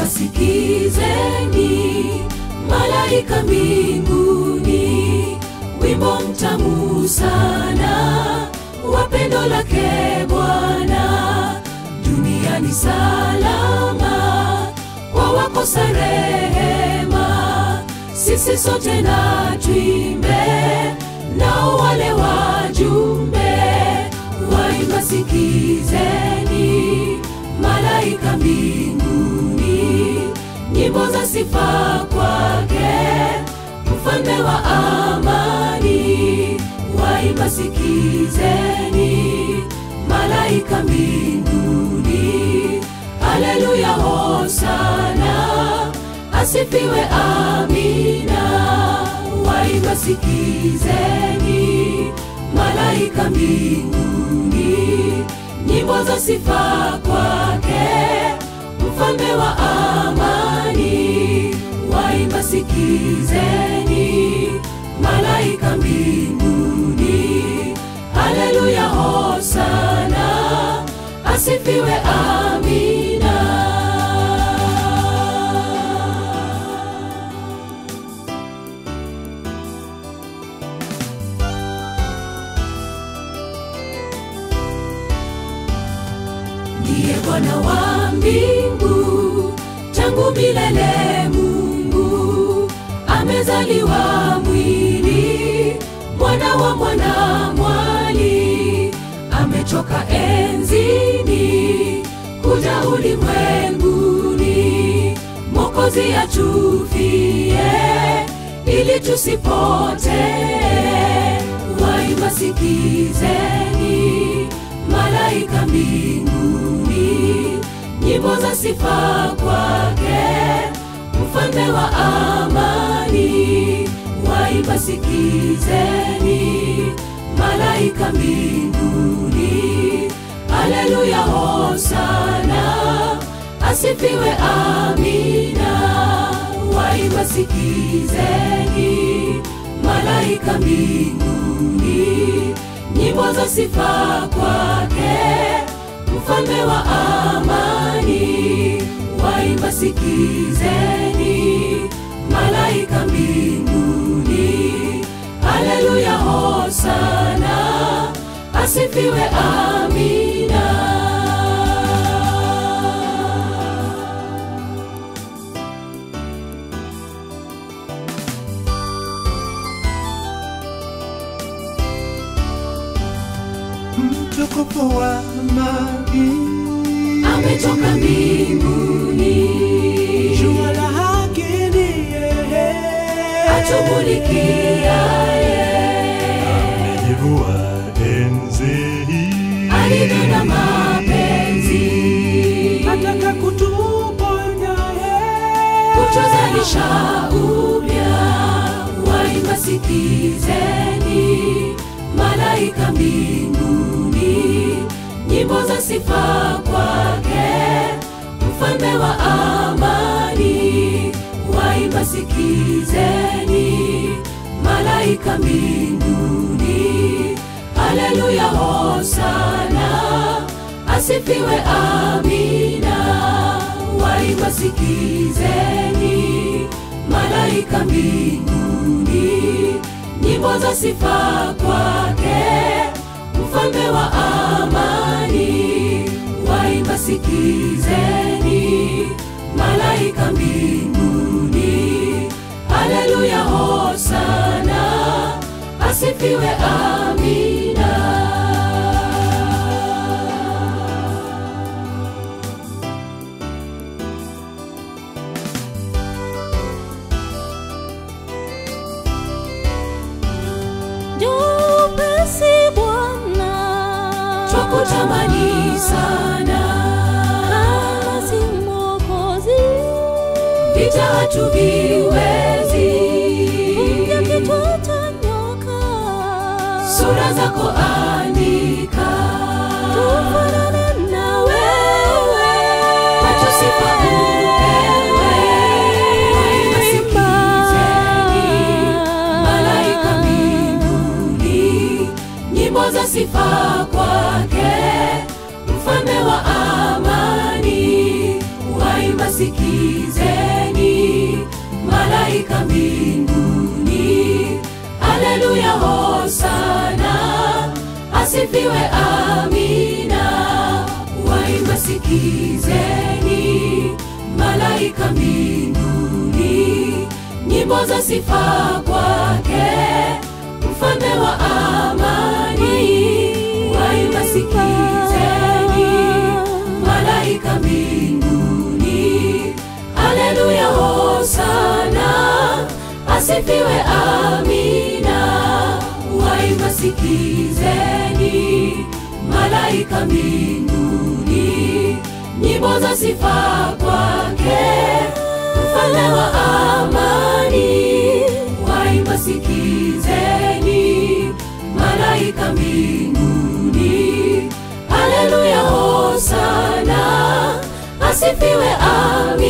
waimba sikizeni, malaika mbinguni, wimbo mtamu sana wa pendo lake Bwana, duniani salama kwa wakosa rehema, sisi sote na tuimbe, nao wale wajumbe waimba sikizeni, malaika mbinguni, nyimbo za sifa kwake, mfalme wa amani, waimba sikizeni, malaika mbinguni, haleluya, hosana, asifiwe, amina, waimba sikizeni, malaika mbinguni, nyimbo za sifa kwake, mfalme wa amani, waimba sikizeni, malaika mbinguni, haleluya, hosana, asifiwe, amina. ndiye Bwana wa mbingu, tangu milele Mungu amezaliwa mwili, mwana wa mwana mwali, ametoka enzini kuja ulimwenguni, Mwokozi atufie ili tusipotee. Waimba sikizeni, malaika mbinguni, nyimbo za sifa kwake, mfalme wa amani. Waimba sikizeni, malaika mbinguni, haleluya, hosana, asifiwe, amina. Waimba sikizeni, malaika mbinguni, nyimbo za sifa kwake, mfalme wa amani. Waimba sikizeni, malaika mbinguni, haleluya, hosana, asifiwe, amina. mtukufu wa amani, ametoka mbinguni, jua la haki ni yeye, atumulikiaye amejivua enzi hii, alivyo na mapenzi, ataka kutuponya yeye, kutuzalisha upya. Waimba sikizeni, malaika mbinguni, nyimbo za sifa kwake, mfalme wa amani. Waimba sikizeni, malaika mbinguni, haleluya, hosana, asifiwe, amina. Waimba sikizeni, malaika mbinguni, nyimbo za sifa kwake, mfalme wa amani. Waimba sikizeni, malaika mbinguni, haleluya, hosana, asifiwe, amina. Jupesi Bwana, Twakutamani sana, kama si Mwokozi, vita hatuviwezi, vunja kichwa cha nyoka, sura zako andika, tufanane na wewe, kwetu sifa upewe. Waimba sikizeni, malaika mbinguni, nyimbo za sifa kwake, mfalme wa amani. Waimba sikizeni malaika mbinguni haleluya hosana asifiwe amina waimba sikizeni malaika mbinguni nyimbo za sifa kwake mfalme wa amani waimba sikizeni malaika mbinguni haleluya hosana asifiwe amina waimba sikizeni malaika mbinguni nyimbo za sifa kwake mfalme wa amani waimba sikizeni malaika mbinguni haleluya hosana asifiwe amina